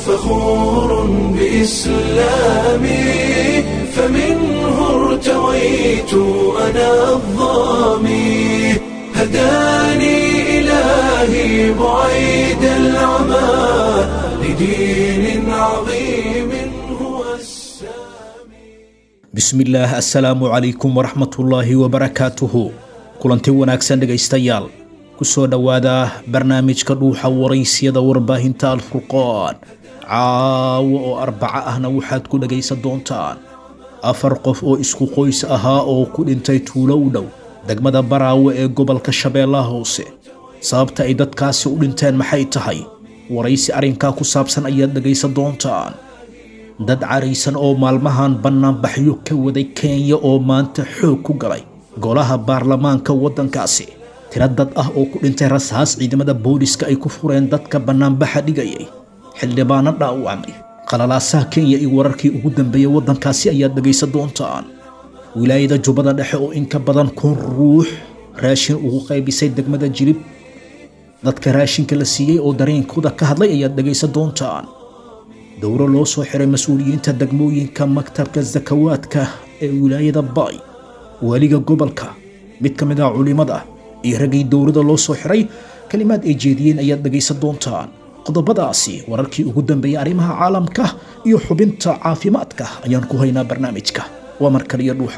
فخور بإسلامي فمنه ارتويت أنا الظامي هداني إلهي بعيد العمى لدين عظيم هو السامي bismillaah assalaamu calaykum waraxmatullaahi wabarakaatuhu kulanti wanaagsan dhegaystayaal ku soo dhowaada barnaamijka dhuuxa waraysyada warbaahinta alfurqaan caawo oo arbaco ahna waxaad ku dhegaysan doontaan afar qof oo isku qoys ahaa oo ku dhintay tuulo u dhow degmada baraawe ee gobolka shabeellaha hoose sababta ay dadkaasi u dhinteen maxay tahay waraysi arrinkaa ku saabsan ayaad dhegaysan doontaan dad caraysan oo maalmahan bannaanbaxyo ka waday kenya oo maanta xoog ku galay golaha baarlamaanka waddankaasi tiro dad ah oo ku dhintay rasaas ciidamada booliska ay ku fureen dadka bannaanbaxa dhigayay xildhibaano dhaawacmay qalalaasaha kenya iyo wararkii ugu dambeeyey waddankaasi ayaad dhegaysan doontaan wilaayada jubbada dhexe oo in ka badan kun ruux raashin ugu qaybisay degmada jilib dadka raashinka la siiyey oo dareenkooda ka hadlay ayaad dhegaysan doontaan dowro loo soo xiray mas-uuliyiinta degmooyinka maktabka sakawaadka ee wilaayada baay waaliga gobolka mid ka mid ah culimmada iyo raggii dowrada loo soo xiray kalimaad ay jeediyeen ayaad dhegaysan doontaan qodobadaasi wararkii ugu dambeeyay arrimaha caalamka iyo xubinta caafimaadka ayaan ku haynaa barnaamijka waa mar kaliya dhuuxa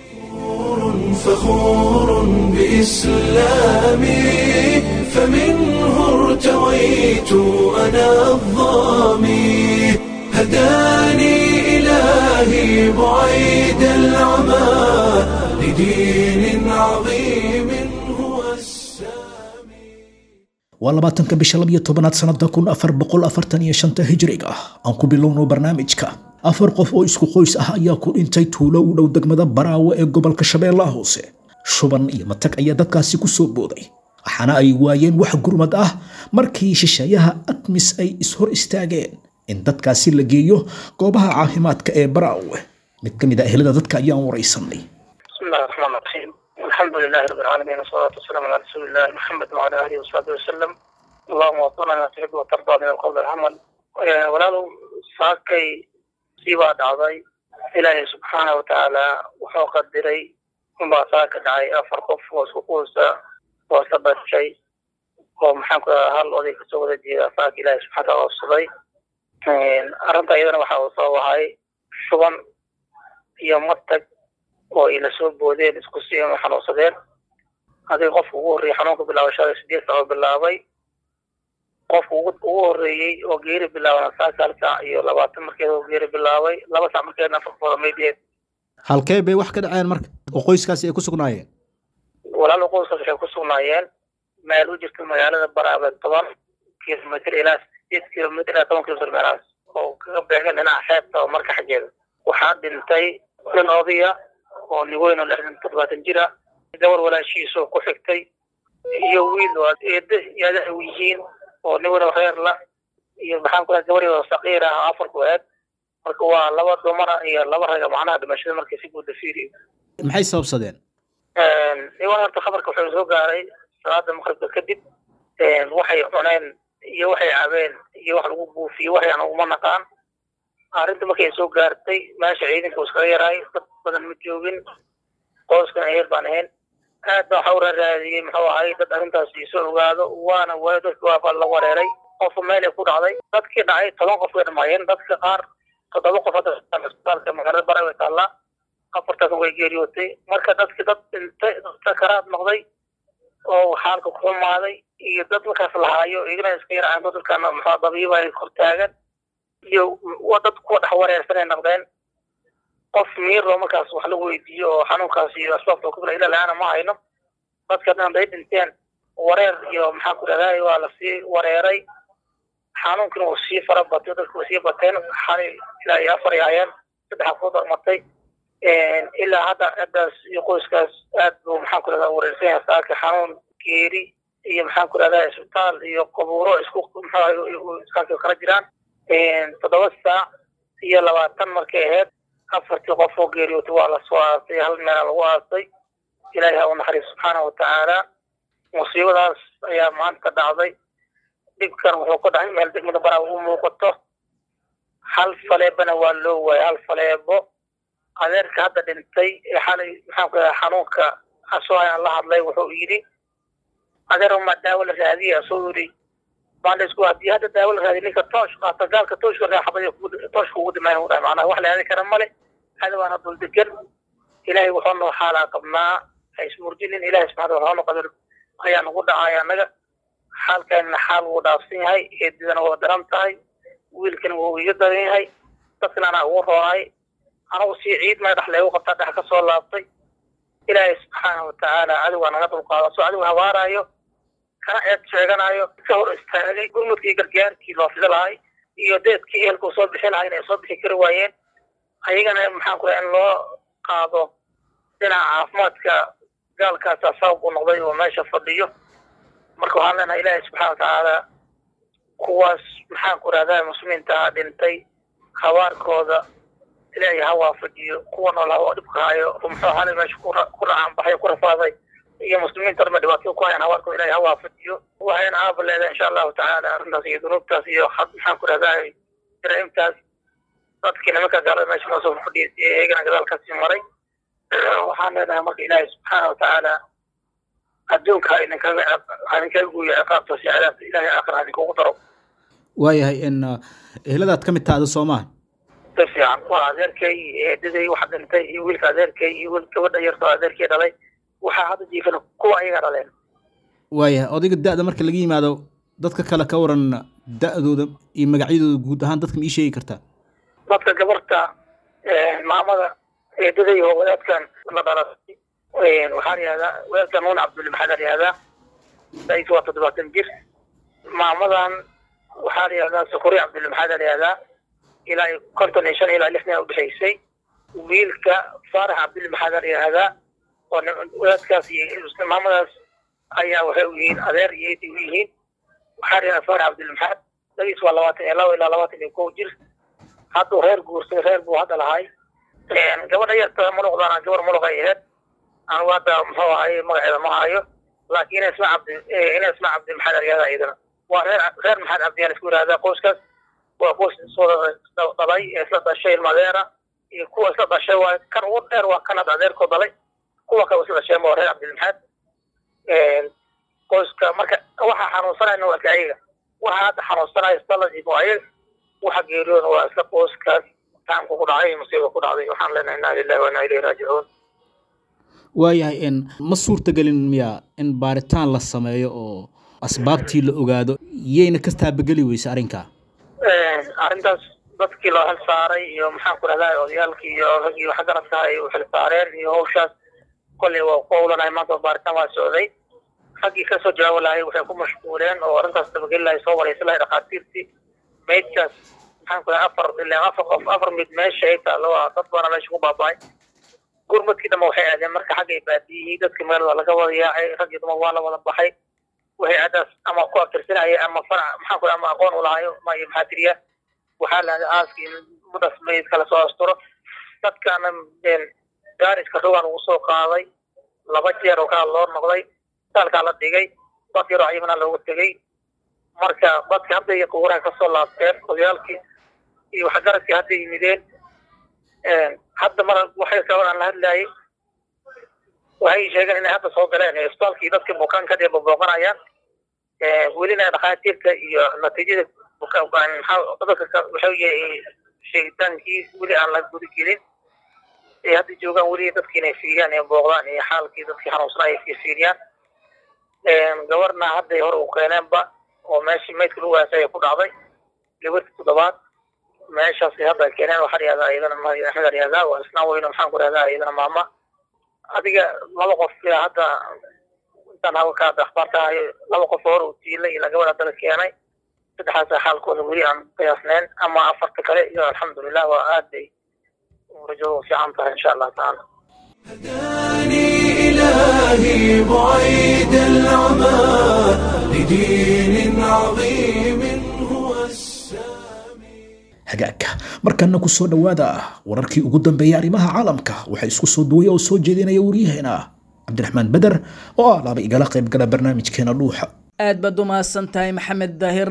فخور بإسلامي فمنه ارتويت أنا الظامي هداني إلهي بعيد العمى لدين عظيم هو السامي waa labaatanka bisha labiyo tobanaad sanada kun afar boqol afartan iyo shanta hijriga ah aan ku bilowno barnaamijka afar qof oo isku qoys ah ayaa ku dhintay tuulo u dhow degmada baraawe ee gobolka shabeellaha hoose shuban iyo matag ayaa dadkaasi ku soo booday waxaana ay waayeen wax gurmad ah markii shisheeyaha admis ay ishor istaageen in dadkaasi la geeyo goobaha caafimaadka ee baraawe mid ka mid a ehelada dadka ayaan waraysanay بسم الله الرحمن الرحيم الحمد لله رب العالمين والصلاة والسلام على رسول الله محمد وعلى آله وصحبه وسلم اللهم وفقنا ما تحب وترضى من القول والعمل آه، walaalow saakay sii baa dhacday ilaahay subxaana watacaala wuxuu qadiray unbaa saaka dhacay afar qof oo isku quusa oo isla dhashay oo maxaan ku dhahaa hal oday kasoo wada jeeda saaka ilaahay subxana wataala oofsaday arrinta iyadana waxa uu soo wahay shuban iyo matag oo ay la soo boodeen isku si xanuunsadeen adiga qofka ugu horreeyey xanuunka bilaabashada sideed saac oo bilaabay qofka ugu ugu horreeyey oo geeri bilaabana saaka hal saac iyo labaatan markeeda oo geeri bilaabay laba saac markeedna afarkooda maydeed halkee bay wax ka dhaceen marka oo qoyskaasi ay ku sugnaayeen walaalo qoyskaas waxay ku sugnaayeen meel u jirta magaalada baraabe toban kilomitr ilaa sideed kilomitr ilaa toban kilomitr meelahaas oo kaga beegan dhinaca xeebta oo marka xaggeeda waxaa dhintay nin odaya oo niweyn oo lixdan toddobaatan jir ah gabar walaashiisa oo ku xigtay iyo wiil oo eedda iyo adeer u yihiin oo niweyn oo reer la iyo maxaan ku dhahay gabar oo saqiir ah oo afar ku eed marka waa laba dumara iyo laba raga macnaha dhimashada markii si guuda fiiriyo maxay sababsadeen niwan horta khabarka wuxuu soo gaaray salaada maqribka kadib waxay cuneen iyo waxay cabeen iyo wax lagu buufiyo waxay aan uguma naqaan arrinta markay soo gaartay meesha ciidanka uu iskaga yaraay dad badan ma joogin qoyskan eher baan ahayn aad baa waxa u raaraadiyey muxuu ahay dad arrintaasi soo ogaado waana waayo dadki waaba la wareeray qofka meel ay ku dhacday dadkii dhacay toban qof way dhamaayeen dadka qaar toddoba qof hadda isbitaalka magaalada bara way taallaa afartaas way geeriyootay marka dadki dad dhintay dad sakaraad noqday oo xaalka ku xumaaday iyo dad markaas lahaayo igana iska yaraceen dadkana muxuu dabiiba ay kor taagan iyo waa dad kuwa dhex wareersanay noqdeen qof miiro markaas wax la weydiiyo oo xanuunkaas iyo asbaabta ku bila ilaa laana ma hayno dadka dhan day dhinteen wareer iyo maxaan ku dhahday waa lasii wareeray xanuunkina uu sii fara batay dadku way sii bateen xali ilaa iyo afar ay hayeen saddex afood martay ilaa hadda ciddaas iyo qoyskaas aad buu maxaan ku dhahdaa wareersan yahay saaka xanuun geeri iyo maxaan ku dhahdaa isbitaal iyo qabuuro isku muxuu kala jiraan toddoba saac iyo labaatan markay ahayd afartii qof oo geeriyootay waa lasoo aasay hal meela lagu aasay ilaahay ha u naxariis subxaana watacaala musiibadaas ayaa maanta dhacday dhibkan wuxuu ka dhacay meel degmada baraa u muuqato hal faleebana waa loo waayay hal faleebo adeerka hadda dhintay ee xalay maxaanku radaa xanuunka asoo ayaan la hadlay wuxuu yidhi adeer ma daawo la raadiya asoo yidhi baandhaysku haddii hadda daawo la raadiya ninka toosh qaata gaalka tooshka raaxabay tooshka ugu dhimayn u dhahay macnaha wax la aadi kara male hada waana dul degan ilaahay wuxuu noo xaalaa qabnaa ha ismurjinin ilaahay subxaana wuxuu noo qadar ayaa nagu dhacay annaga xaalkaanina xaal wuu dhaafsan yahay eedidana waa daran tahay wiilkana wuu iga daran yahay dadkana anaa ugu roonaay anagu sii ciid may dhex leegu qabtaa dhex ka soo laabtay ilaahay subxaana watacaala cadowgaa naga dulqaado soo cadow habaaraayo kana eed sheeganayo ka hor istaagay gurmudkii gargaarkii loo fida lahay iyo deedkii ehelkuu soo bixi lahay inay soo bixi kari waayeen ayagana maxaan ku in loo qaado dhinaca caafimaadka gaalkaasa sabab u noqday oo meesha fadhiyo marka waxaan leenahay ilaahay subxaana watacaala kuwaas maxaan ku rahdaa muslimiinta dhintay habaarkooda ilaahay ha waafajiyo kuwa nool ha dhibka hayo oo muxuu ahaanay meesha ku racaan baxay ku rafaaday iyo muslimiinta dhanba dhibaatada ku hayaan habaarkooda ilaahay ha waafajiyo waxayna aaba leedahay insha allahu tacaala arrintaas iyo dunuubtaas iyo maxaan ku rahdaa jaraa'imtaas dadkii nimanka gaalada meesha noo soo fadhiyay iyagana gadaalkaasii maray waxaan leenahay marka ilaahay subxaana watacaala adduunka ha idinkaga ha idinkaga guuyo ciqaabtaas iyo cadaabta ilaahay aakhira ha idinkugu daro waayahay in eheladaad ka mid taada soomaa si fiican waa adeerkay eedaday wax dhintay iyo wiilka adeerkay iyo wiil gabadha yartoo adeerkay dhalay waxaa hadda jiifana kuwa ayaga dhaleen waayahay odayga da-da marka laga yimaado dadka kale ka waran da-dooda iyo magacyadooda guud ahaan dadka ma ii sheegi kartaa dadka gabarta maamada eedaday oo wadaadkan la dhalatay waxaa la yihahdaa wadaadkan nuun cabdulle maxaa la yihahdaa sais waa toddobaatan jir maamadan waxaa la yihahdaa sukuri cabdulle maxaa la yihahdaa ilaa konton iyo shan ilaa lixdan udhexaysay wiilka faarax cabdulle maxaa la yihahdaa oo wadaadkaas iyo maamadaas ayaa waxay u yihiin adeer iyo eedi u yihiin waxaa la yihahdaa faarax cabdulle maxaad dagiis waa labaatan iyo laba ilaa labaatan iyo kow jir hadduu reer guursaday reer buu hadda lahay gabadha yarta muluqdana gabar muluq ay ahayd anigu hadda muxuu ahay magaceeda ma hayo laakiin ina isma cabdi ina isma cabdi maxaad aryada iyadana waa reer reer maxaad cabdi yaa isku yihahdaa qoyskaas waa qoys soo dhalay ee isla dhashay ilmadeera iyo kuwa isla dhashay waa kan ugu dheer waa kan hadda adeerkoo dhalay kuwa kale isla dhasheen waa reer cabdilmaxaad qoyska marka waxa xanuunsanayna waa ayaga waxa hadda xanuunsanaya isdalaji waa ayaga waxa geeriyoona waa isla qoyskaas taamka ku dhacay musiiba ku dhacday waxaan leenahay inaa lillahi wa inaa ilayhi raajicuun waayahay in ma suurtagelin miya in baaritaan la sameeyo oo asbaabtii la ogaado yayna ka taabageli weyse arrinkaa arrintaas dadkii loo xil saaray iyo maxaan ku rahdaa odayaalkii iyo raggii waxgaradka ay u xil saareen iyo hawshaas kolley waa ku howlanahay maanta baaritaan waa socday raggii kasoo jawaabi lahay waxay ku mashquuleen oo arrintaas tabageli lahay soo waraysan lahay dhakhaatiirtii maydkaas maxaan ku rahaa afar ilaa afar qof afar mid meesha ay taalo waa dad baana meesha ku baaba'ay gurmadkii dhamma waxay aadeen marka xagga ay baadiyihii dadkii magaalada laga wada yaacay raggii dumar waa la wada baxay waxay adaas ama ku aftirsanaya ama farac maxaan ku ama aqoon u lahayo ma iyo maxaa tiriya waxaa lahada aaskii mudas mayd kala soo asturo dadkaana gaariska rogaan ugu soo qaaday laba jeer oo kala loo noqday saalkaa la dhigay dad yaroo cayimana loogu tegey marka dadki hadda iyo qubuuraha kasoo laabteen odayaalkii iyo waxgaradkii hadda yimideen hadda mar waxay kaloo aan la hadlayay waxay sheegeen inay hadda soo galeen isbitaalkii dadkii bukaanka dee bobooqanayaan welina dhakhaatiirta iyo natiijada dadka waxay sheegitaankii weli aan la guda gelin ay hadda joogaan weli dadkii inay fiiriyaan ee booqdaan iyo xaalkii dadkii xanuunsanaa ay fiiriyaan gabarna hadday hore u keeneenba oo meeshii maydka lagu waasay ku dhacday gabartii toddobaad meeshaasi hadda keeneen waxaa yihahdaa iyadana axmed yihahdaa waa isnaan weyno maxaan ku rahdaa iyadana maama adiga laba qof ilaa hadda intaan hawlka hadda akhbaarta hayo laba qof hore uu tiilay ilaa gabadh haddana keenay saddexaasa xaalkooda weli aan qiyaasnayn ama afarta kale iyo alxamdulilah waa aad bay rajo fiican tahay insha allah tacaala هداني إلهي بعيد العمى لدين عظيم هو السامي hagaagka markana ku soo dhowaada wararkii ugu dambeeyay arrimaha caalamka waxaa isku soo duwaya oo soo jeedinaya waryaheena cabdiraxmaan beder oo ah laaba igala qayb gala barnaamijkeena dhuuxa aad baad u mahadsan tahay maxamed daahir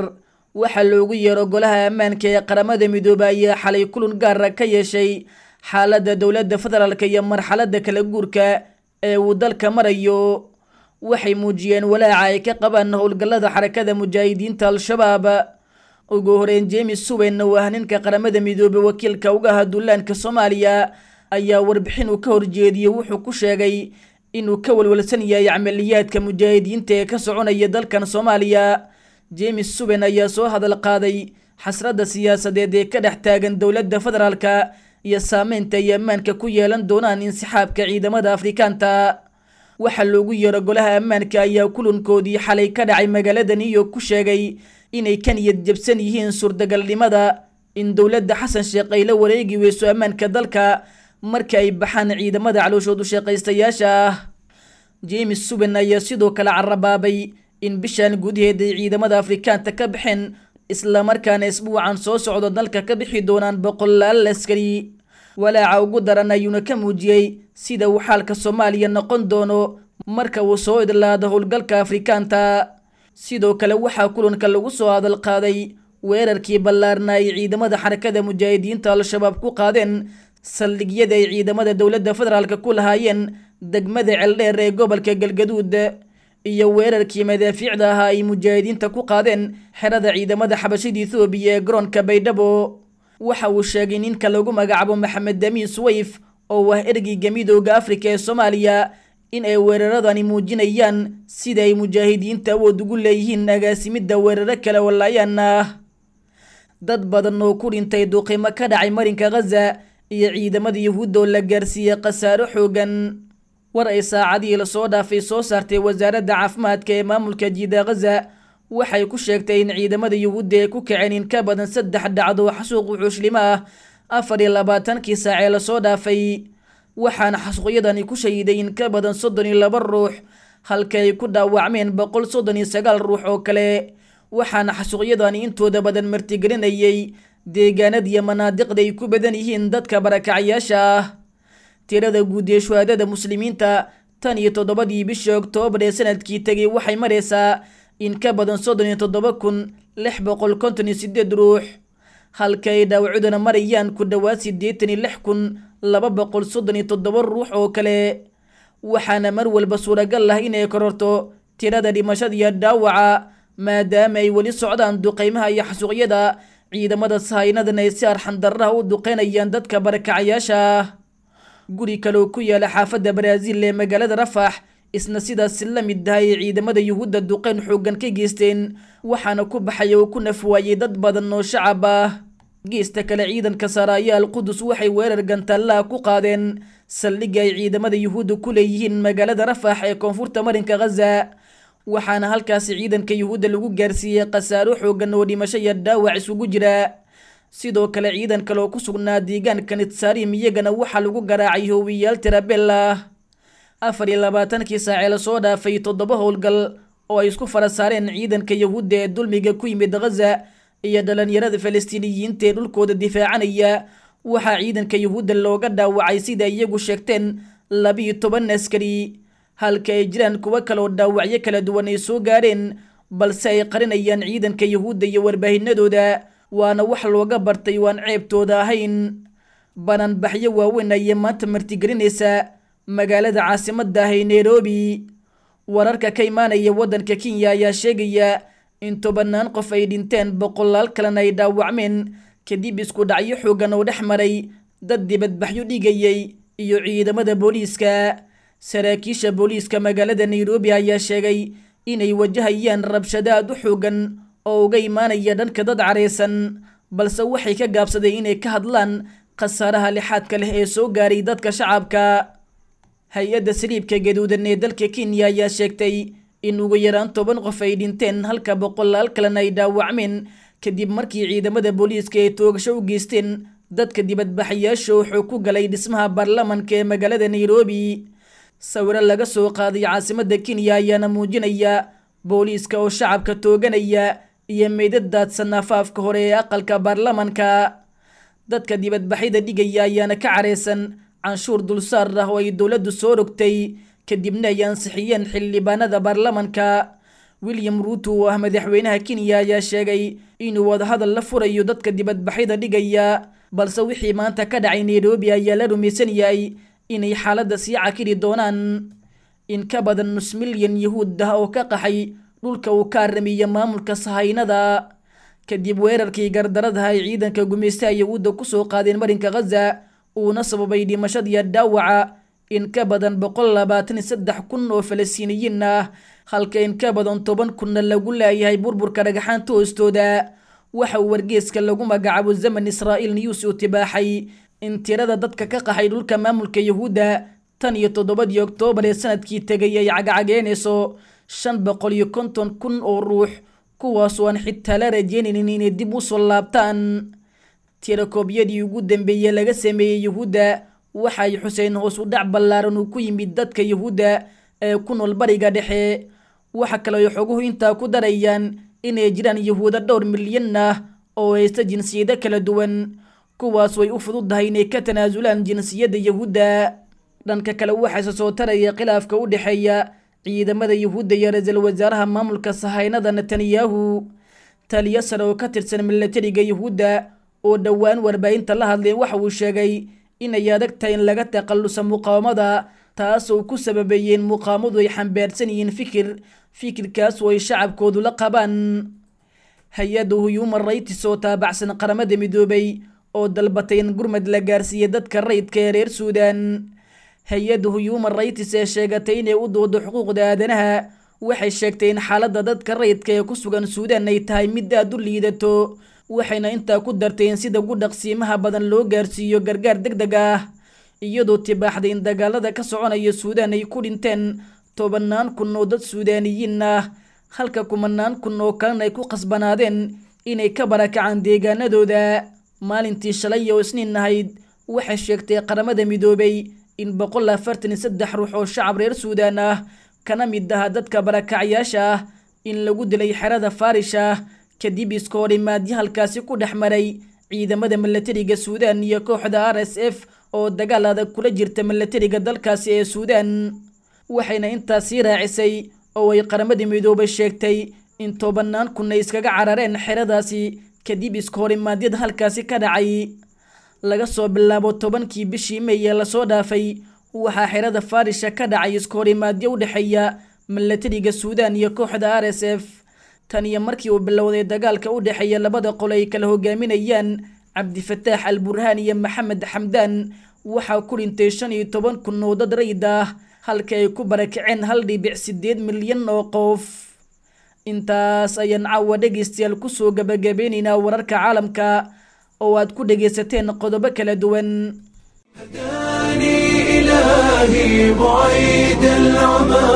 waxaa loogu yeero golaha ammaanka ee qaramada midoobay ayaa xalay kulan gaara ka yeeshay xaaladda dowladda federaalk iyo marxaladda kala guurka ee uu dalka marayo waxay muujiyeen walaaca ay ka qabaan howlgallada xarakada mujaahidiinta al-shabaab ugu horeyn jemes suwen oo ah ninka qaramada midoobey wakiilka uga aha duulaanka soomaaliya ayaa warbixin uu ka horjeediyey wuxuu ku sheegay inuu ka walwalsan yahay camaliyaadka mujaahidiinta ee ka soconaya dalkan soomaaliya jemes suwen ayaa soo hadal qaaday xasradda siyaasadeed ee ka dhex taagan dowladda federaalka iyo saameynta ay ammaanka ku yeelan doonaan insixaabka ciidamada afrikaanta waxaa loogu yeero golaha ammaanka ayaa kulankoodii xalay ka dhacay magaalada new york ku sheegay inay ka niyad jabsan yihiin suurtagalnimada in dowladda xasan sheekh ay la wareegi weyso ammaanka dalka marka ay baxaan ciidamada calooshoodu shaqaystayaasha ah jemes suben ayaa sidoo kale carabaabay in bishan gudaheed ay ciidamada afrikaanta ka baxeen islamarkaana isbuucan soo socdo dalka ka bixi doonaan boqolaal askari walaaca ugu daran ayuuna ka muujiyey sida uu xaalka soomaaliya noqon doono marka uu soo idlaado howlgalka afrikaanta sidoo kale waxaa kulanka lagu soo hadal qaaday weerarkii ballaarna ay ciidamada xarakada mujaahidiinta al-shabaab ku qaadeen saldhigyada ay ciidamada dowladda federaalk ku lahaayeen degmada celdheer ee gobolka galgaduud iyo weerarkii madaafiicda ahaa ay mujaahidiinta ku qaadeen xerada ciidamada xabashida ethoobiya ee garoonka baydhabo waxa uu sheegay ninka lagu magacaabo maxamed damiin suwayf oo ah ergeyga midooda afrika ee soomaaliya in ay weeraradani muujinayaan sida ay mujaahidiinta awood ugu leeyihiin agaasimidda weeraro kale walaayaan ah dad badan oo ku dhintay duqimo ka dhacay marinka khaza iyo ciidamada yuhuudda oo la gaarsiiyey khasaaro xoogan war ay saacadihii lasoo dhaafay soo saartay wasaaradda caafimaadka ee maamulka jiida khaza waxay ku sheegtay in ciidamada yuhuudda ay ku kaceen in ka badan saddex dhacdo xasuuq wuxuushlimo ah afar iyo labaatankii saac ee lasoo dhaafay waxaana xasuuqyadani ku shahiday in ka badan soddon iyo laba ruux halka ay ku dhaawacmeen boqol soddon iyo sagaal ruux oo kale waxaana xasuuqyadani intooda badan martigelinayay deegaanadiiyo manaadiqda ay ku badan yihiin dadka barakacyaasha ah tirada guud ee shuhaadada muslimiinta tan iyo toddobadii bishii oktoobar ee sanadkii tegay waxay maraysaa in ka badan soddon iyo toddoba kun lix boqol konton iyo sideed ruux halka ay dhaawacuduna marayaan ku dhowaad siddeetan iyo lix kun laba boqol soddon iyo toddoba ruux oo kale waxaana mar walba suuragal ah inay kororto tirada dhimashada iyo dhaawaca maadaama ay weli socdaan duqeymaha iyo xasuuqyada ciidamada sahaynadana ay si arxandarraha u duqeynayaan dadka barakacyaasha ah guri kaleoo ku yaala xaafadda baraaziil ee magaalada rafax isna sidaasi la mid tahay ay ciidamada yuhuudda duqeyn xooggan ka geysteen waxaana ku baxay oo ku nafwaayey dad badan oo shacab ah geesta kale ciidanka saraayaal qudus waxay weerar gantallaha ku qaadeen saldhigga ay ciidamada yuhuudda ku leeyihiin magaalada rafax ee koonfurta marinka khaza waxaana halkaasi ciidanka yuhuudda lagu gaarsiiyey khasaaro xooggan oo dhimasho iyo dhaawac isugu jira sidoo kale ciidan kale oo ku sugnaa deegaanka nitsaarim iyagana waxaa lagu garaacay hoowiyaal tirabel ah afar iyo labaatankii saacee lasoo dhaafay toddoba howlgal oo ay isku fara saareen ciidanka yuhuudda ee dulmiga ku yimid khaza iyo dhalinyarada falastiiniyiinta ee dhulkooda difaacanaya waxaa ciidanka yuhuudda looga dhaawacay sida iyagu sheegteen labiyo toban askari halka ay jiraan kuwo kaleoo dhaawacyo kala duwan ay soo gaareen balse ay qarinayaan ciidanka yuhuudda iyo warbaahinadooda waana wax looga bartay waan ceebtooda ahayn bananbaxyo waaweyn ayay maanta martigelinaysaa magaalada caasimadda ah ee nairobi wararka ka imaanaya waddanka kenya ayaa sheegaya in tobannaan qof ay dhinteen boqolaal kalena ay dhaawacmeen kadib isku dhacyo xoogan oo dhex maray dad dibadbaxyo dhigayay iyo ciidamada booliiska saraakiisha booliiska magaalada nairobi ayaa sheegay inay wajahayaan rabshado aad u xoogan oo uga imaanaya dhanka dad careysan balse waxay ka gaabsadeen inay ka hadlaan khasaaraha lixaadka leh ee soo gaaray dadka shacabka hay-adda saliibka gaduudan ee dalka kenya ayaa sheegtay in ugu yaraan toban qof ay dhinteen halka boqolaal kalena ay dhaawacmeen kadib markii ciidamada booliiska ay toogasho u geysteen dadka dibadbaxayaasha wuxuu ku galay dhismaha baarlamanka ee magaalada nairobi sawiro laga soo qaaday caasimadda kenya ayaana muujinaya booliiska oo shacabka tooganaya iyo meydad daadsan afaafka hore ee aqalka baarlamanka dadka dibadbaxyada dhigaya ayaana ka careysan canshuur dulsaar ah oo ay dowladdu soo rogtay kadibna ay ansixiyeen xildhibaanada baarlamanka william ruuto oo ah madaxweynaha kenya ayaa sheegay inuu wadahadal la furayo dadka dibadbaxyada dhigaya balse wixii maanta ka dhacay nairobi ayaa la rumaysan yahay inay xaaladda sii cakiri doonaan in ka badan nus milyan yahuud ah oo ka qaxay dhulka uu ka aramiya maamulka sahaynada kadib weerarkii gardaradaha ay ciidanka gumaystaha yahuudda kusoo qaadeen marinka khaza uuna sababay dhimashadiiyo dhaawaca in ka badan boqol labaatan iyo saddex kun oo falastiiniyiin ah halka in ka badan toban kunna lagu laayahay burburka dhagaxaanta hoostooda waxa uu wargeeska lagu magacaabo zaman israa'iil news uu tibaaxay in tirada dadka ka qaxay dhulka maamulka yahuudda tan iyo toddobadii oktoobar ee sanadkii tegay ay cagcageynayso shan boqol iyo konton kun oo ruux kuwaasoo aan xitaa la rajeynaynin inay dib u soo laabtaan tirakoobyadii ugu dambeeyey laga sameeyey yahuudda waxa ay xuseen hoos u dhac ballaaran uu ku yimid dadka yahuudda ee ku nool bariga dhexe waxa kale ay xoguhu intaa ku darayaan inay jiraan yahuuda dhowr milyan ah oo haysta jinsiyado kala duwan kuwaas way u fududahay inay ka tanaasulaan jinsiyadda yahuudda dhanka kale waxaase soo taraya khilaafka u dhexeeya ciidamada yahuudda iyo ra-iisul wasaaraha maamulka sahaynada netanyahu taliyo sare oo ka tirsan milatariga yahuudda oo dhowaan warbaahinta la hadleen waxa uu sheegay inay adag tahay in laga takhallusa muqaawamada taasoo ku sababeeyeen muqaamadu ay xambaarsan yihiin fikir fikirkaas oo ay shacabkoodu la qabaan hay-adda human rights oo taabacsan qaramada midoobay oo dalbatay in gurmad la gaarsiiya dadka rayidka ee reer suudan hay-adda human rights ee sheegatay inay u doodo xuquuqda aadanaha waxay sheegtay in xaaladda dadka rayidka ee ku sugan suudan ay tahay mid aada u liidato waxayna intaa ku dartay in sida ugu dhaqsiimaha badan loo gaarsiiyo gargaar deg deg ah iyadoo tibaaxday in dagaalada ka soconaya suudaan ay ku dhinteen tobannaan kun oo dad suudaaniyiin ah halka kumanaan kun oo kalena ay ku qasbanaadeen inay ka barakacaan deegaanadooda maalintii shalay oo isniin ahayd waxay sheegtay qaramada midoobay in boqol afartan iyo saddex ruux oo shacab reer suudaan ah kana mid aha dadka barakacyaasha ah in lagu dilay xerada faarish ah kadib iska horimaadyo halkaasi ku dhex maray ciidamada milatariga suudaan iyo kooxda r s f oo dagaal adag kula jirta milatariga dalkaasi ee suudaan waxayna intaas sii raacisay oo ay qaramada midoobay sheegtay in tobanaan kun ay iskaga carareen xeradaasi kadib iska horimaadyada halkaasi ka dhacay laga soo bilaabo tobankii bishii may ee lasoo dhaafay waxaa xerada farisha ka dhacay iska horimaadyo u dhexeeya milatariga suudaan iyo kooxda r s f tan iyo markii uu bilowday dagaalka u dhexeeya labada qol ay kala hogaaminayaan cabdifataax al burhaan iyo maxamed xamdaan waxaa ku dhintay shan iyo toban kun oo dad rayid ah halka ay ku barakaceen hal dhibic sideed milyan oo qof intaas ayaan caawa dhegaystayaal kusoo gabagabeynaynaa wararka caalamka oo aad ku dhegaysateen qodobo kala duwan هداني إلهي بعيد العمى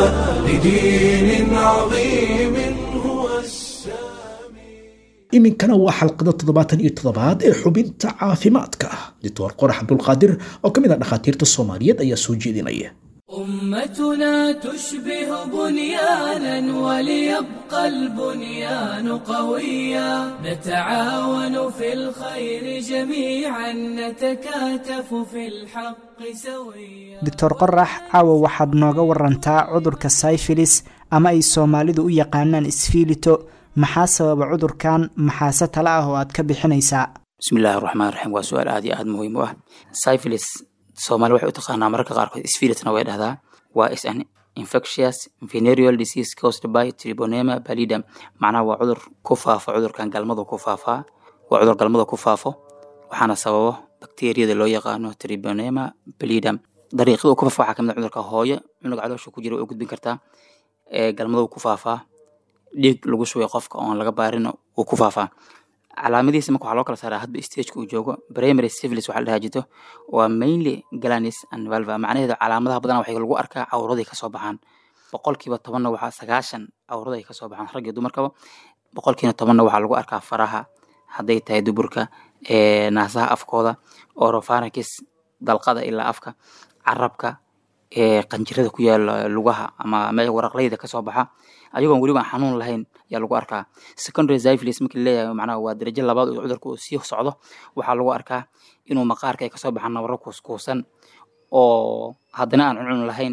لدين عظيم هو السامي iminkana waa xalqada toddobaatan iyo toddobaad ee xubinta caafimaadka doctor qorax cabdulqaadir oo ka mid ah dhakhaatiirta soomaaliyeed ayaa soo jeedinaya أمتنا تشبه بنيانا وليبقى البنيان قويا نتعاون في الخير جميعا نتكاتف في الحق سويا doctor qorax caawa waxaad nooga warantaa cudurka syfilis ama ay soomaalidu u yaqaanaan isfiilito maxaa sababa cudurkan maxaase tale ah oo aad ka bixinaysaa bismillahi raxmaan raxiim waa su-aal aad iyo aad muhiim u ah syphilis soomaali waxay u taqaanaa mararka qaarkood sphilisna way dhahdaa waa is an infectious venereal disease caused by tribonema pallidum macnaha waa cudur ku faafo cudurkan galmadu ku faafaa waa cudur galmada ku faafo waxaana sababo bakteriyada loo yaqaano tribonema pallidum dariiqada uu ku faafo waxaa kamid ah cudurka hooyo cunuga caloosha ku jira way u gudbin kartaa ee galmadu ku faafaa dhiig lagu shubay qofka oon laga baarin uu ku faafaa calaamadihiisa marka waxaa loo kala saaraa hadba stageka uu joogo primary syphilis waxaa la dhahaa jirto waa mainly galanis and valva macnaheedu calaamadaha badanaa waxay lagu arkaa cawraday kasoo baxaan boqolkiiba tobanna waxaa sagaashan cawraday kasoo baxaan rag iyo dumarkaba boqolkiina tobanna waxaa lagu arkaa faraha hadday tahay duburka ee naasaha afkooda oropharynx dalqada ilaa afka carabka ee qanjirada ku yaala lugaha ama me waraqleyda kasoo baxa ayagoon weliba aan xanuun lahayn ayaa lagu arkaa secondary syphilis markii leeyahay macnaha waa darajo labaad oo cudurka uu sii socdo waxaa lagu arkaa inuu maqaarka ay kasoo baxaan nabaro kuuskuusan oo haddana aan cuncun lahayn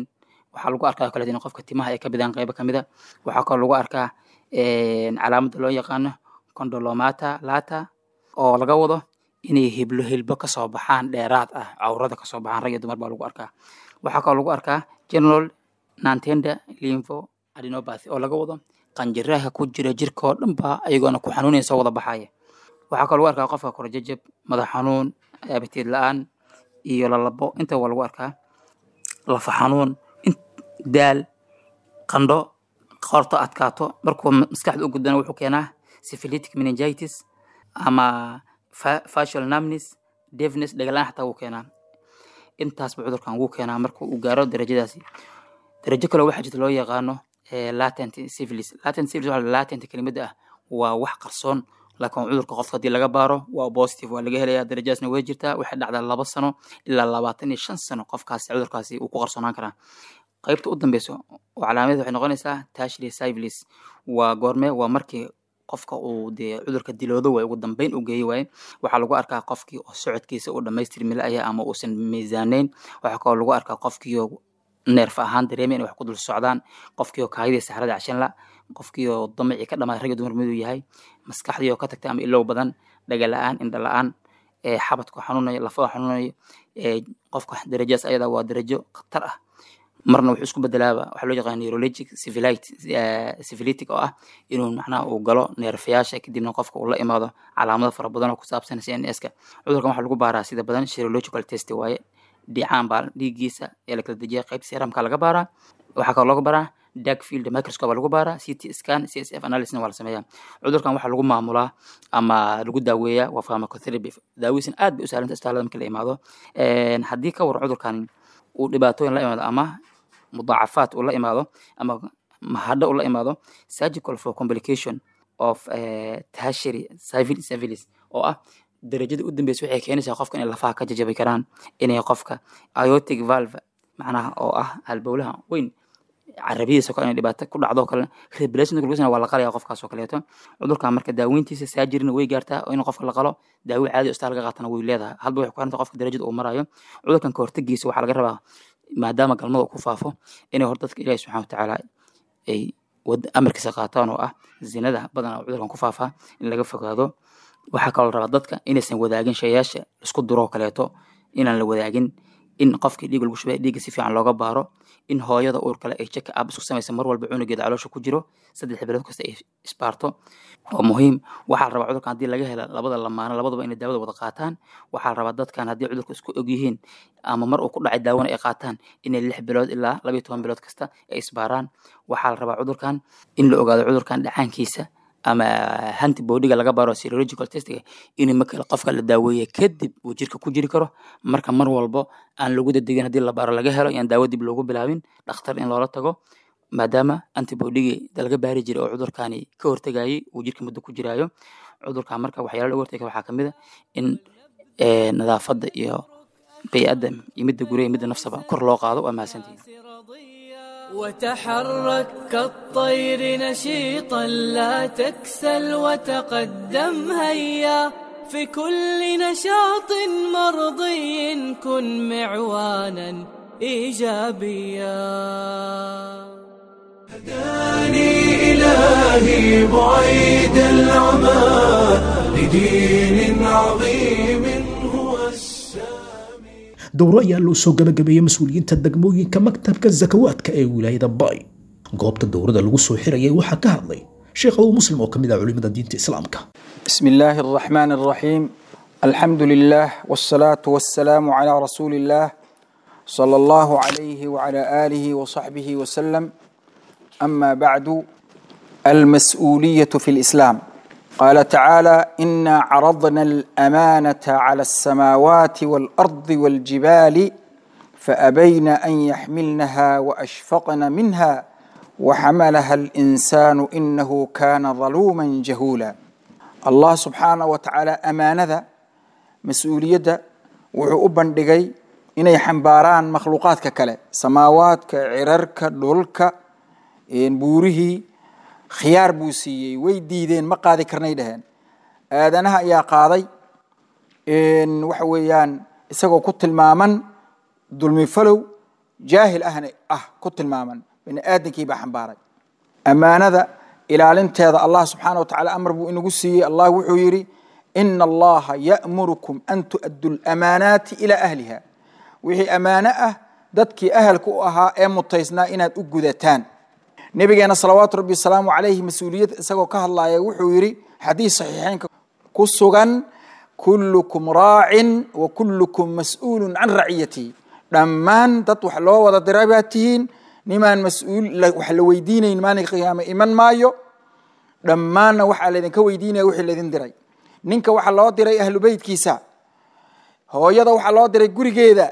waxaa lagu arkaa oo kaleeto in qofka timaha ay ka bidaan qaybo kamid a waxaa kaloo lagu arkaa calaamadda loo yaqaano condolomata lata oo laga wado inay hiblo hilbo kasoo baxaan dheeraad ah cawrada kasoo baxaan rag iyo dumar baa lagu arkaa waxaa kaloo lagu arkaa general nantenda lympho adenopathy oo laga wado qanjiraha ku jira jirka oo dhan baa ayagoona ku xanuunaya soo wada baxaya waxaa kaloo lagu arkaa qofka korjajab madax xanuun abatiid la-aan iyo lalabo inta waa lagu arkaa lafa xanuun daal qandho qorto adkaato markuu maskaxda u gudbana wuxuu keenaa syphilitic meningitis ama facial numbness deafness dhagalaan xataa wuu keenaa intaasba cudurkan wuu keenaa marka uu gaaro darajadaasi darajo kale waxaa jirta loo yaqaano latent syphilis latent syphilis waxa latent kelimada ah waa wax qarsoon laakiin cudurka qofka haddii laga baaro waa positive waa laga helaya darajadaasna way jirtaa waxay dhacdaa laba sano ilaa labaatan iyo shan sano qofkaasi cudurkaasi uu ku qarsoonaan karaa qaybta u dambeyso oo calaamadeed waxay noqonaysaa tashli syphilis waa goorme waa markii qofka uu dee cudurka diloodo waay ugu dambeyn u geeyi waaye waxaa lagu arkaa qofkii oo socodkiisa uu dhamaystir milaya ama uusan miisaaneyn waxaa kaloo lagu arkaa qofkii oo neerf ahaan dareemay inay wax ku dul socdaan qofkii oo kaayadii saxrada cashan la qofkii oo damacii ka dhamaaday rag iyo dumar miduu yahay maskaxdii oo ka tagtay ama ilow badan dhaga la-aan indha la-aan xabadku xanuunayo lafoo xanuunayo qofka darajadaas ayada waa darajo khatar ah marna wuxuu isku bedelaaba waxaa loo yaqaan neurologic syphilitic oo ah inuu macnaha uu galo neerfayaasha kadibna qofka uu la imaado calaamado fara badan oo ku saabsan cns-ka cudurkan waxaa lagu baaraa sida badan serological test waaye dhicaan baa dhiiggiisa ee la kala dejiya qaybta seramka laga baaraa waxaa kaloo laga baaraa dark field microscope baa lagu baaraa ct scan csf analysis waa la sameeyaa cudurkan waxaa lagu maamulaa ama lagu daaweeyaa waa pharmacotherapy daawiisan aad bay u sahlanta isbitaalada marka la imaado haddii ka waran cudurkan uu dhibaatooyin la imaado ama mudaacafaad uu la imaado ama mahadho uu la imaado surgical for complication of tertiary syphilis oo ah darajada u dambeysa waxay keenaysaa qofka inay lafaha ka jajabi karaan inay qofka iotic valve macnaha oo ah halbowlaha weyn carabidiisa kale inay dhibaato ku dhacdo kale reblation glucose waa la qalaya qofkaas oo kaleeto cudurkan marka daaweyntiisa saajirina way gaartaa oo in qofka la qalo daawo caadi oo isbitaal laga qaatana way leedahay hadba waxay ku xiranta qofka darajada uu marayo cudurkan ka hortagiisa waxaa laga rabaa maadaama galmada ku faafo inay hor dadka ilaahi subxana watacaala ay amarkiisa qaataan oo ah zinada badan oo cudurkan ku faafaa in laga fogaado waxaa kaloo rabaa dadka inaysan wadaagin shayaasha isku duroo kaleeto inaan la wadaagin in qofkii dhiig lagu shubay dhiigga si fiican looga baaro in hooyada uur kale ay check up isku samaysa mar walba cunugeeda caloosha ku jiro saddex bilood kasta ay isbaarto waa muhiim waxaa la rabaa cudurkan haddii laga hela labada lamaano labadaba inay daawada wada qaataan waxaa la rabaa dadkan haddii cudurka isku og yihiin ama mar uu ku dhacay daawona ay qaataan inay lix bilood ilaa labayo toban bilood kasta ay isbaaraan waxaa la rabaa cudurkan in la ogaado cudurkan dhacaankiisa ama hantibodiga laga baaro serological testiga in marka qofka la daaweeye kadib uu jirka ku jiri karo marka mar walbo aan lagu dadegin haddii la baaro laga helo yaan daawo dib loogu bilaabin dhakhtar in loola tago maadaama antibodigii laga baari jiray oo cudurkani ka hortegayay uu jirka muddo ku jiraayo cudurkan marka waxyaala laga hortega waxaa kamid a in nadaafadda iyo bay-adda iyo midda gurya iyo midda nafsaba kor loo qaado waa mahadsantihin وتحرك كالطير نشيطا لا تكسل وتقدم هيا في كل نشاط مرضي كن معوانا ايجابيا هداني إلهي بعيد العمى لدين عظيم هو السامي dowro ayaa loo soo gabagabeeyey mas-uuliyiinta degmooyinka maktabka zakawaadka ee wilaayada bay goobta dowrada lagu soo xirayay waxaa ka hadlay sheekh abu muslim oo ka mid ah culimada diinta islaamka بسم الله الرحمن الرحيم الحمد لله والصلاة والسلام على رسول الله صلى الله عليه وعلى آله وصحبه وسلم أما بعد المسؤولية في الإسلام قال تعالى إنا عرضنا الأمانة على السماوات والأرض والجبال فأبين أن يحملنها وأشفقن منها وحملها الإنسان إنه كان ظلوما جهولا الله سبحانه وتعالى أمانة مسؤولية wuxuu u bandhigay inay xambaaraan makhluuqaadka kale samaawaadka cirarka dhulka buurihii khiyaar buu siiyey way diideen ma qaadi karnay dhaheen aadanaha ayaa qaaday waxa weeyaan isagoo ku tilmaaman dulmi falow jaahil ahna ah ku tilmaaman bini aadamkii baa xambaaray ammaanada ilaalinteeda allah subxaana wa tacala amar buu inagu siiyey allah wuxuu yidhi ina allaha ya'murukum an tu'addu lamaanaati ilaa ahliha wixii ammaano ah dadkii ahalka u ahaa ee mutaysnaa inaad u gudataan nabigeena salawaatu rabbi wasalaamu calayhi mas-uuliyad isagoo ka hadlaya wuxuu yidhi xadiis saxiixeynka ku sugan kullukum raacin wa kullukum mas-uulun can raciyatihi dhammaan dad wax loo wada diray baad tihiin nimaan mas-uul wax la weydiinayn maalinka qiyaame iman maayo dhammaanna waxaa laydinka weydiinaya wixii laydin diray ninka waxaa loo diray ahlu beytkiisa hooyada waxaa loo diray gurigeeda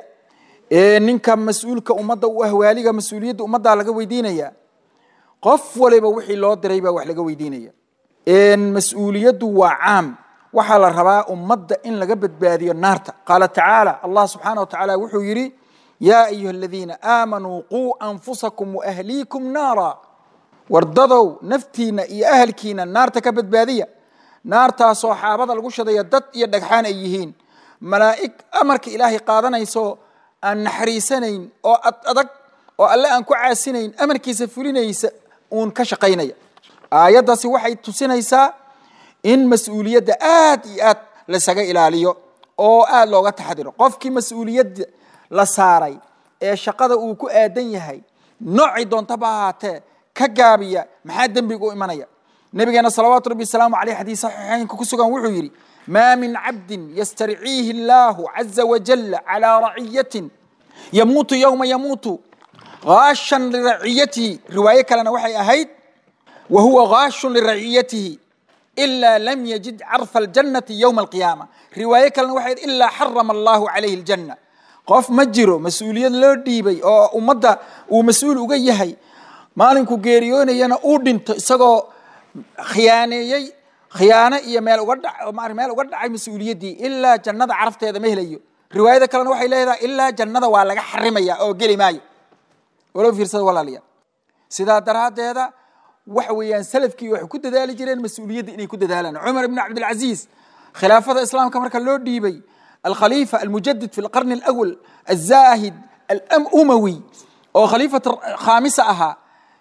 ninka mas-uulka ummadda u ah waaliga mas-uuliyadda ummaddaa laga weydiinaya qof waliba wixii loo diray baa wax laga weydiinaya mas-uuliyaddu waa caam waxaa la rabaa ummadda in laga badbaadiyo naarta qaala tacaala allah subxaana wa tacaala wuxuu yidhi yaa ayuha aladiina aamanuu quu anfusakum waahliikum naara wardadow naftiina iyo ahalkiina naarta ka badbaadiya naartaasoo xaabada lagu shadaya dad iyo dhagxaan ay yihiin malaa'ig amarka ilaahay qaadanayso aan naxariisanayn oo ad adag oo alle aan ku caasinayn amarkiisa fulinaysa uun ka shaqaynaya aayaddaasi waxay tusinaysaa in mas-uuliyadda aad iyo aad laysaga ilaaliyo oo aad looga taxadiro qofkii mas-uuliyadda la saaray ee shaqada uu ku aadan yahay noocii doontaba ahaatee ka gaabiya maxaa dembiga u imanaya nabigeena salawaatu rabbi wasalaamu caleyh xadiis saxiixeynka ku sugan wuxuu yidhi maa min cabdin yastarciihi illaahu caza wajalla calaa raciyatin yamuutu yowma yamuutu gaashan liraciyatihi riwaayo kalena waxay ahayd wa huwa gaashun liraciyatihi ilaa lam yajid carfa aljannati yowma alqiyaama riwaayo kalena waxay ahayd ilaa xarama allahu calayhi aljanna qof ma jiro mas-uuliyad loo dhiibay oo ummadda uu mas-uul uga yahay maalinku geeriyoonayana uu dhinto isagoo khiyaaneeyey khiyaano iyo meel uga dha meel uga dhacay mas-uuliyaddii ilaa jannada carafteeda ma helayo riwaayada kalena waxay leedahay ilaa jannada waa laga xarimaya oo geli maayo walo fiirsada walaalayaal sidaa daraaddeeda waxa weeyaan salafkii waxay ku dadaali jireen mas-uuliyadda inay ku dadaalaan cumar ibn cabdilcaziiz khilaafada islaamka marka loo dhiibay alkhaliifa almujadid fi lqarni alawal alzaahid alumawi oo khaliifata khaamisa ahaa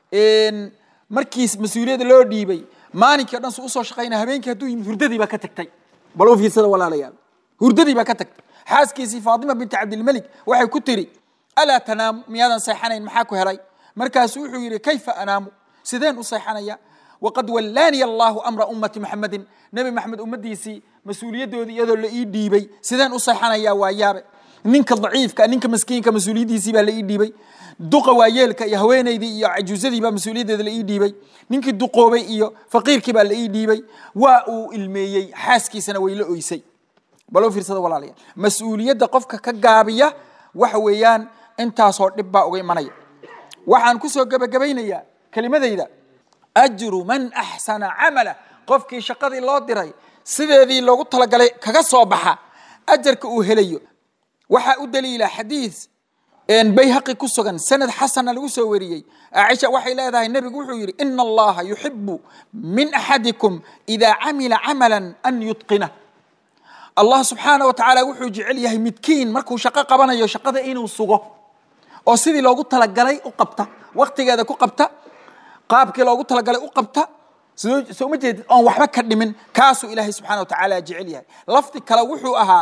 markiis mas-uuliyadda loo dhiibay maalinkii o dhan su usoo shaqaynaya habeenkii hadduu yimid hurdadii baa ka tagtay bal u fiirsada walaalayaal hurdadii baa ka tagtay xaaskiisii faatima binti cabdilmelik waxay ku tiri alaa tanaamu miyaadan seexanayn maxaa ku helay markaasuu wuxuu yidhi kayfa anaamu sideen u seexanaya waqad wallaaniya allahu amra ummati maxamedin nebi maxamed ummaddiisii mas-uuliyaddoodii iyadoo la ii dhiibay sideen u seexanaya waa yaabe ninka daciifka ninka maskiinka mas-uuliyaddiisii baa la ii dhiibay duqa waayeelka iyo haweenaydii iyo cajuusadii baa mas-uuliyaddeeda la ii dhiibay ninkii duqoobay iyo faqiirkii baa la ii dhiibay waa uu ilmeeyey xaaskiisana way la oysay baloo fiirsada walaalayaal mas-uuliyadda qofka ka gaabiya waxa weeyaan intaasoo dhib baa uga imanaya waxaan kusoo gebagabaynayaa kelimadayda ajru man axsana camala qofkii shaqadii loo diray sideedii loogu talagalay kaga soo baxa ajarka uu helayo waxaa u daliila xadiis bayhaqi ku sugan sanad xasana lagu soo wariyey caaisha waxay leedahay nebigu wuxuu yidhi ina allaha yuxibu min axadikum idaa camila camala an yutqina allah subxaana wa tacaala wuxuu jecel yahay midkiin markuu shaqo qabanayo shaqada inuu sugo oo sidii loogu talagalay u qabta waktigeeda ku qabta qaabkii loogu talagalay u qabta soo ma jeedid oon waxba ka dhimin kaasuu ilaahay subxana wa tacaala jecel yahay lafdi kale wuxuu ahaa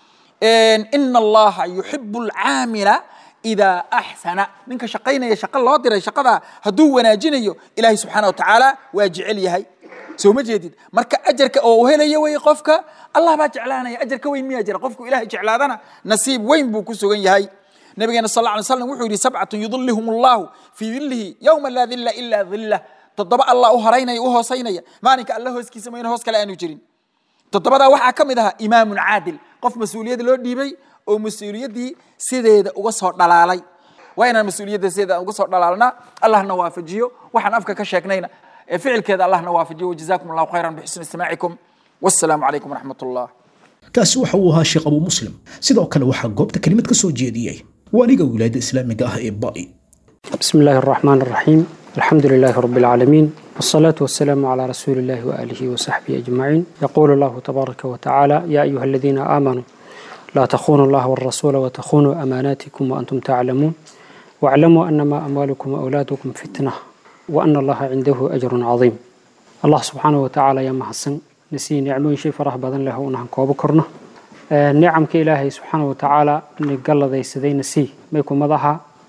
ina allaha yuxibu alcaamila idaa axsana ninka shaqaynaya shaqo loo diray shaqada hadduu wanaajinayo ilaahay subxaana wa tacaala waa jecel yahay soo ma jeedid marka ajarka oo u helayo wey qofka allah baa jeclaanaya ajar ka weyn miyaa jira qofku ilahay jeclaadana nasiib weyn buu ku sugan yahay nabigeena sal lla ly slam wuxuu yidhi sabcatun yudilihum allahu fii dilihi yowma laa dilla ilaa dillah toddoba allah u horaynaya u hoosaynaya maalinka alla hooskiisa mayna hoos kale aanu jirin toddobadaa waxaa ka mid ahaa imaamun caadil qof mas-uuliyadda loo dhiibay oo mas-uuliyaddii sideeda uga soo dhalaalay waa inaan mas-uuliyadda sideeda uga soo dhalaalnaa allahna waafajiyo waxaan afka ka sheegnayna ee ficilkeeda allahna waafajiyo wajazakum allahu khayran bixusni istimaacikum wassalaamu calaykum waraxmat ullah kaasi waxa uu ahaa sheekh abuu muslim sidoo kale waxaa goobta kelimad ka soo jeediyey waaliga wilaayadda islaamiga ah ee ba'i بسم الله الرحمن الرحيم الحمد لله رب العالمين والصلاة والسلام على رسول الله وآله وصحبه أجمعين يقول الله تبارك وتعالى يا أيها الذين آمنوا لا تخونوا الله والرسول وتخونوا أماناتكم وأنتم تعلمون واعلموا أنما أموالكم وأولادكم فتنة وأن الله عنده أجر عظيم الله سبحانه وتعالى يا محسن نسي نعمه شيء فرح بدن له ونحن كوب كرنا نعم كإلهي سبحانه وتعالى نقل ذي سدي نسي ما يكون مضحى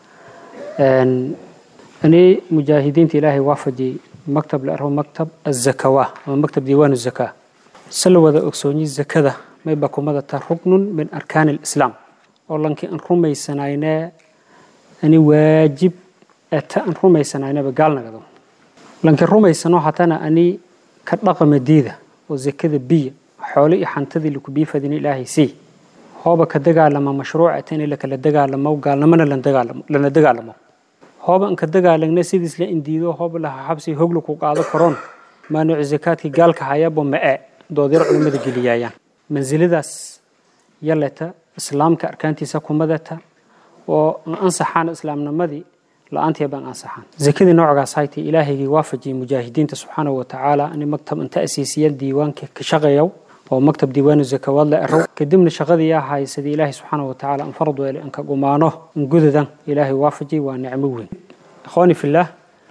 أني مجاهدين إلهي وافدي مكتب لأرهو مكتب الزكاة مكتب ديوان الزكاة سلوى ذا أكسوني الزكاة ما يبقى مدى ركن من أركان الإسلام ولنك أن رمي سناينا أني واجب أتا أن رمي سناينا بقالنا قدو لنك رمي سنو حتانا أني كتلقى مديدة وزكاة بي حولي حنتذي لك بيفدين إلهي سي هوبا كدقى لما مشروع أتاني لك لدقى لما وقال لما لنا دقى لما hooba inka dagaalagna sidiis la indiido hooba laha xabsi hogla ku qaado karoon maanuuc zakaadkii gaalka hayaba ma-e doodyar culimmada geliyaayaan mansiladaas yaleta islaamka arkaantiisa kumadata oo ansaxaan islaamnimadii la-aantii baan ansaxaan zakadii noocgaas haytay ilaahaygii waafajiyay mujaahidiinta subxaanahu watacaala ani maktab inta asiisiya diiwaanka ka shaqeeyow oo maktab diiwaanu zakawaad la erow kadibna shaqadii yaa hay sidii ilaahay subxaanahu watacaala an farad weele inka gumaano in gudadan ilaahay waafajiyay waa nicmo weyn ikhwaani fillaah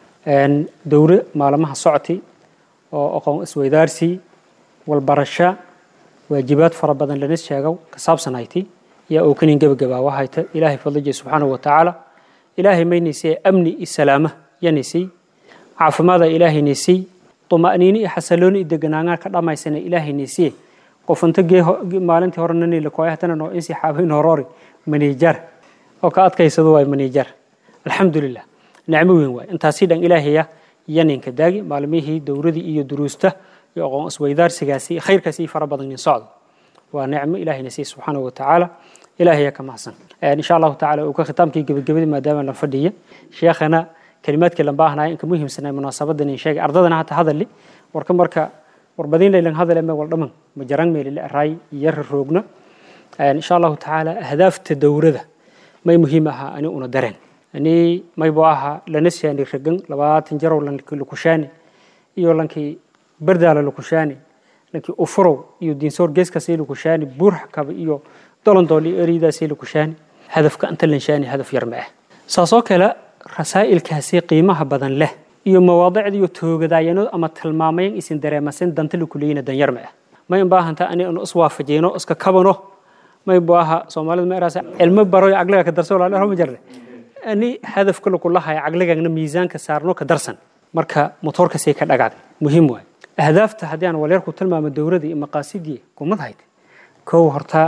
dowre maalmaha socotay oo aqoon isweydaarsi walbarasho waajibaad fara badan lana sheegow ka saabsanayti yaa oo kanin gebagabaa wahayta ilaahay fadlijay subxaanahu watacaala ilaahay maynaysay amni iyo salaama yanaysay caafimaada ilaahay naysay طمأنيني iyo xasillooni iyo deganaansho ka dhamaysana ilaahay nasiye qof inta gee maalintii hore nani la kooyay hatana noo insi xaabayn horori manijar oo ka adkaysado way manijar alxamdulilah nicmo weyn waay intaasi dhan ilaahaya yaninka daagi maalmihii dowradii iyo duruusta iyo aqoon isweydaarsigaasi khayrkaasi fara badan in socdo waa nicmo ilaahay nasiye subxaanahu watacaala ilaahaya ka mahadsan insha allahu tacaala uu ka khitaamkii gebagabadii maadaama la fadhiya sheekhana kalimaadkii lan baahnaayo inka muhiimsanay munaasabadan in sheegay ardadana hata hadali warka marka warbadin laylan hadale me wal dhaman majarang meelile araay yar roogna insha allahu tacaala ahdaafta dowrada may muhiim ahaa ani una dareen ani maybo ahaa lana shaani ragan labaatan jarow lankii lukushaani iyo lankii bardaala lukushaani lankii ufurow iyo diinsoor geeskaasii lukushaani buurxakaba iyo dolondool iyo ereydaasii lukushaani hadafka inta lanshaani hadaf yar ma ah saasoo kale rasaa'ilkaasi qiimaha badan leh iyo mawaadicda iyo toogadaayano ama tilmaamayn isin dareemasin danta lakuleyna danyar ma ah may in baahanta ani inu iswaafajiyno iska kabano may baaha soomaalida ma eraasa cilmo baro caqliga ka darso walaal ma jarne ani hadafka lakulahay caqligana miisaanka saarno ka darsan marka motoorka say ka dhagaaday muhiim waay ahdaafta haddii aan walyar ku tilmaamo dowladda iyo maqaasidii kumad hayd kow horta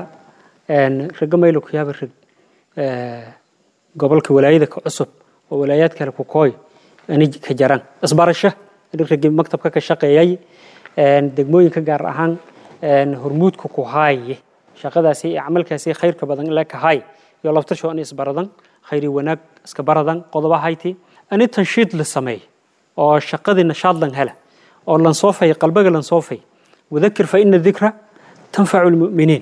raga maylo ku yaaba rag gobolka walaayada ka cusub oo walaayaad kale ku kooy ani ka jaran isbarasho ragii maktabka ka shaqeeyay degmooyinka gaar ahaan hormuudka ku haaye shaqadaasi iyo camalkaasi khayrka badan la ka haay iyo laftasho ani isbaradan khayri wanaag iska baradan qodoba hayti ani tanshiid la sameey oo shaqadii nashaad lan hela oo lan soofay qalbiga lan soofay wadakir fa ina dikra tanfacu lmu'miniin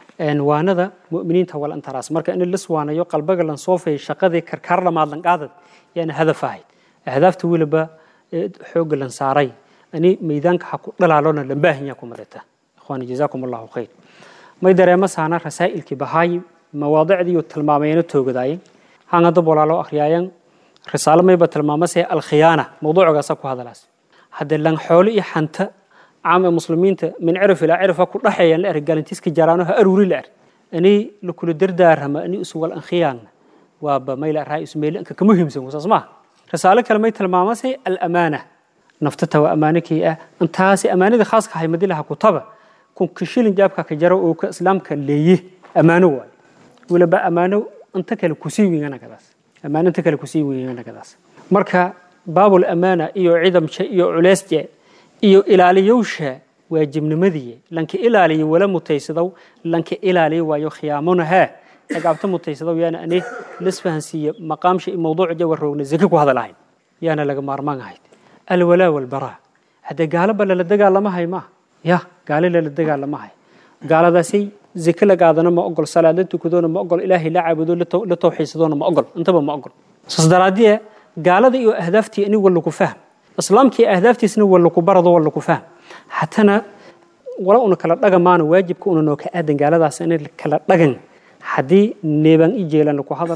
waanada mu'miniinta wal antaraas marka in lis waanayo qalbiga lan soofay shaqadii karkaar lamaad lan qaadad yaana hadaf ahayd ahdaafta weliba xoogga lan saaray ani meydaanka ha ku dhalaalona lan baahanyaa ku madata ikhwaani jazaakum allahu khayr may dareema saana rasaa'ilkii bahaayi mawaadicdii iyo tilmaamayana toogadaayeen hangada walaalo akhriyaayan risaalo mayba tilmaamasee alkhiyaana mawduucgaasa ku hadalaas hadde lan xoolo iyo xanta caam ee muslimiinta min cirif ilaa cirifa ku dhaxeeyaan la er galantiiska jaraano ha aruuri la er ani lakula dardaarama ani isuwal ankhiyaanna waaba mayla raa ismeyli anka ka muhiimsan wasaas maaha risaalo kale may tilmaamasay alamaana naftata waa ammaanakii ah intaasi ammaanada khaaska ahay madilaha kutaba kunka shilin jaabka ka jaro oo ka islaamka leeye ammaano waayo weliba ammaano inta kale kusii weynanagadaas ammaano inta kale kusii weynanagadaas marka baabul amaana iyo cidamsha iyo culeysje iyo ilaaliyowsha waajibnimadii lanka ilaaliyo wala mutaysadow lanka ilaaliyo waayo khiyaamona haa agaabta mutaysadow yaana ani lisfahansiiye maqaamsha iyo mawduuc jawa roogna zaki ku hadalahayn yaana laga maarmaan ahayd alwalaa walbaraa haddee gaalaba lala dagaalamahay maaha ya gaale lala dagaalamahay gaaladaasay zake la qaadana ma ogol salaad la tukadoona ma ogol ilaahay la caabudo la tawxiisadoona ma ogol intaba ma ogol saas daraaddiye gaalada iyo ahdaaftii ani walla ku fahm islaamkii ahdaaftiisna walla ku barado walla ku fahm hatana wala una kala dhagamaana waajibka una noo ka aadan gaaladaas in kala dhagan haddii neebaan i jeelan laku hadalo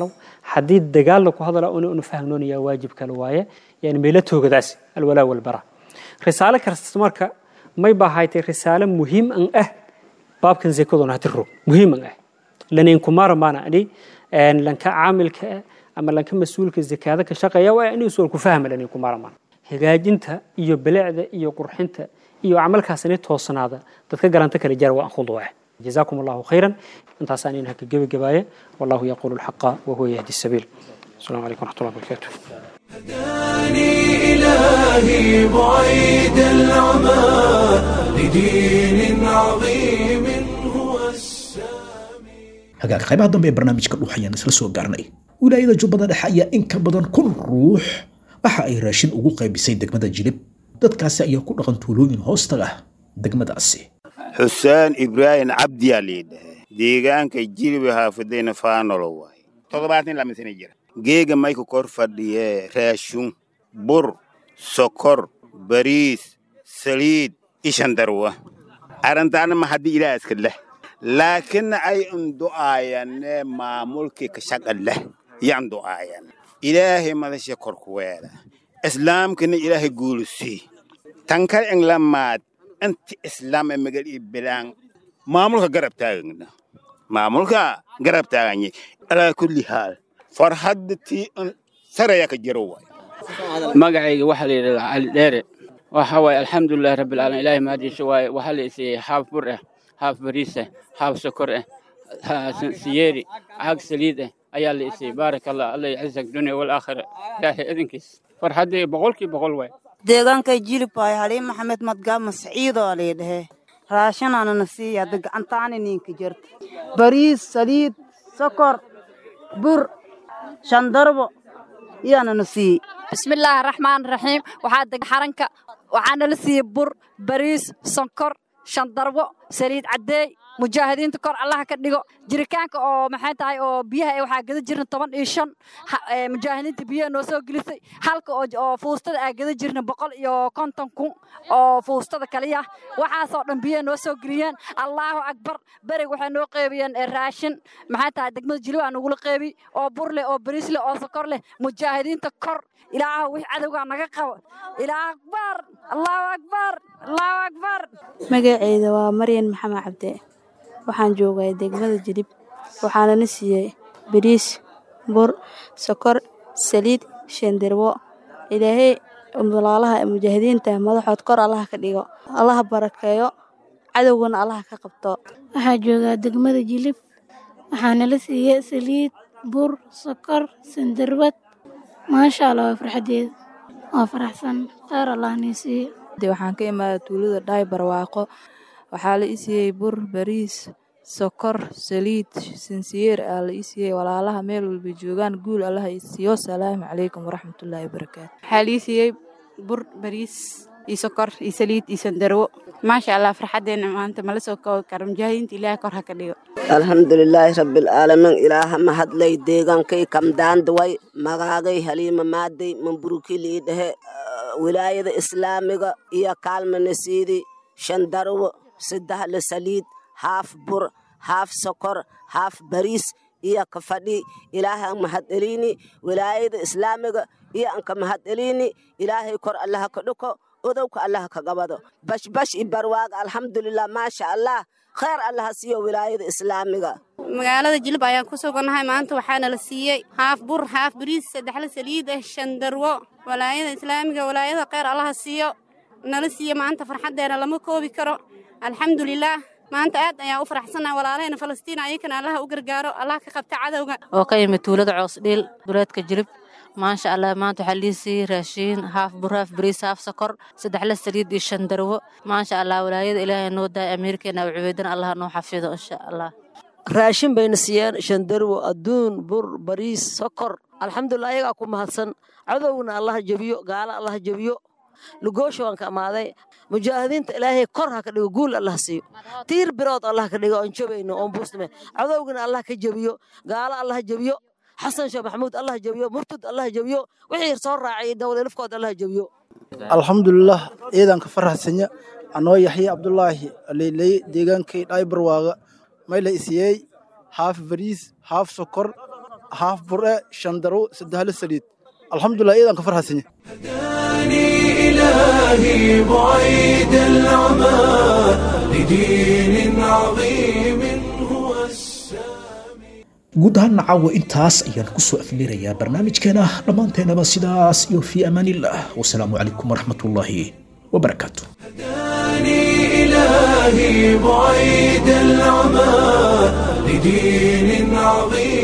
haddii dagaal laku hadala una unu fahmnoonaya waajib kale waaye yani meelo toogadaas alwalaa walbara risaale kasta marka may baa haytay risaale muhiim an ah baabkan zekaduna hati rog muhiim an ah lanayn kumara maana ani lanka caamilka ah ama lanka mas-uulka zakaada ka shaqeeya waa inuu sual ku fahma lanayn kumara maana hagaajinta iyo bilicda iyo qurxinta iyo camalkaasini toosnaada dadka garanta kale jara waa khud waa جزاكم الله خيرا انت سانين هكا جبي جبايه والله يقول الحق وهو يهدي السبيل السلام عليكم ورحمه الله وبركاته هداني إلهي بعيد العمى لدين عظيم هو السامي hagaag qaybaha dambe ee barnaamijka dhuux ayaan isla soo gaarnay wilaayada jubbada dhexe ayaa in ka badan kun ruux waxa ay raashin ugu qaybisay degmada jilib dadkaasi ayaa ku dhaqan tuulooyin hoostaga degmadaasi xuseen ibraahim cabdiyaa liidhahe deegaanka jilbi haafidayna faanolo waay toddobaatan lama sana jira geega mayka kor fadhiye raashun bur sokor bariis saliid ishandarwa arrintaana ma haddii ilaah iska leh laakiin ay undu'aayane maamulkii ka shaqa leh yan du'aayan ilaahay madasha kor ku weela islaamkana ilaahay guulusii tankar in lamaad inti islaam ee magal ii bilaan maamulka garab taagana maamulka garab taaganye alaa kulli haal farhadda tii un saraya ka jiro waay magacayga waxaa la yidhahdaa cali dheere waxa waaye alxamdulilahi rabbilcaalamiin ilaahay mahadiisa waaye waxaa la isiiyey haaf bur ah haaf bariis ah haaf sokor ah siyeeri caag saliid ah ayaa la isiiyey baaraka allah alla yacizak dunya walaakhira ilaahay idinkiis farxaddii boqolkii boqol waay deegaanka jilib waay haliin maxamed madgaama saciidoo laydhahe raashinaana na siiya hadda gacantaani ninka jirta bariis saliid sokor bur shandarbo iyaana na siiyey bismillaahi raxmaan raxiim waxaa deg xaranka waxaa nala siiyey bur bariis sonkor shandarbo saliid caddeey mujaahidiinta kor allaha ka dhigo jiritaanka oo maxay tahay oo biyaha ee waxaa gada jirna toban iyo shan mujaahidiinta biyaha noo soo gelisay halka oo fuustada aa gada jirna boqol iyo konton kun oo fuustada kaliya waxaasoo dhan biyaha noo soo geliyeen allaahu akbar berig waxay noo qeybiyeen raashin maxay tahay degmada jilib aa nagula qeybi oo bur leh oo bariis leh oo sokor leh mujaahidiinta kor ilaahu wix cadowgaa naga qabo ilaah akbar allahu akbar allahu akbar magaceyda waa maryan maxamed cabde waxaan joogay degmada jilib waxaana na siiyey bariis bur sokor saliid shandirwo ilaahay walaalaha mujaahidiinta madaxood kor allaha ka dhigo allaha barakeeyo cadowgana allaha ka qabto waxaa joogaa degmada jilib waxaana la siiyey saliid bur sokor sandarwad maasha allah waa farxadeeda waa faraxsan kheyr allah nii siiyo waxaan ka imaadaa tuulada dhaay barwaaqo waxaa la isiiyey bur bariis sokor saliid sinsiyeer aa la isiiyey walaalaha meel walbay joogaan guul allaha isiiyo salaamu calaykum waraxmatullaahi wabarakaatu waxaa la isiiyey bur bariis iyo sokor iyo saliid iyo sandarwo maasha allah farxadeena maanta mala soo koobi karo mujaahidiinta ilaahay kor ha ka dhigo alxamdulilaahi rabbilcaalamiin ilaaha mahadlay deegaankay kamdaandaway magaagay haliima maaday mamburukilii dhehe wilaayada islaamiga iyo kaalmanasiidi shandarwo saddexle saliid haaf bur haaf sokor haaf bariis iyo ka fadhi ilaahay an mahadcelini wilaayada islaamiga iyo anka mahadcelini ilaahay kor allaha ka dhuko odowka allaha ka gabado bashbash i barwaaga alxamdulilah maasha allah kheyr allaha siiyo wilaayada islaamiga magaalada jilib ayaan ku sugannahay maanta waxaana la siiyey haaf bur haaf bariis saddexle saliid ah shandarwo walaayada islaamiga walaayada kheyr allaha siiyo nala siiyo maanta farxaddeena lama koobi karo alxamdulilaah maanta aad ayaan u faraxsannahay walaalahayna falastiin ayakana allaha u gargaaro allah ka qabta cadowga oo ka yimid tuulada coosdhiil duleedka jilib maasha allah maanta waxaa lii siiyey raashiin haaf bur haaf bariis haaf sokor saddexle saliid iyo shan darwo maasha allah walaayada ilaahay noo daaya amiirkeena u cubeydana allah noo xafido insha allah raashin bayna siiyeen shandarwo adduun bur bariis sokor alxamdulilah ayagaa ku mahadsan cadowgna allaha jebiyo gaala allaha jebiyo lugoosha waan ka amaaday mujaahidiinta ilaahay kor ha ka dhigo guul allah siiyo tiir birood allah ka dhigo oon jobayno oon buusname cadowgana allah ka jebiyo gaalo allah jebiyo xasan sheekh maxamuud allah jebiyo murtud allah jebiyo wixii soo raacay dowladafkood allah jebiyo alxamdulilah ciidanka faraxsanya anoo yaxye cabdulaahi leyley deegaankay dhaay barwaaga may la isiyey haaf bariis haaf sokor haaf bure shan daro saddexle saliid alxamdulilah iyadan ka farxasanya إلهي بعيد العمى لدين عظيم هو guud ahaan caawa intaas ayaan kusoo aflirayaa barnaamijkeena dhammaanteenaba sidaas iyo fii amaanillah wasalaamu calaykum waraxmatullaahi wabarakaatu إلهي بعيد العمى لدين عظيم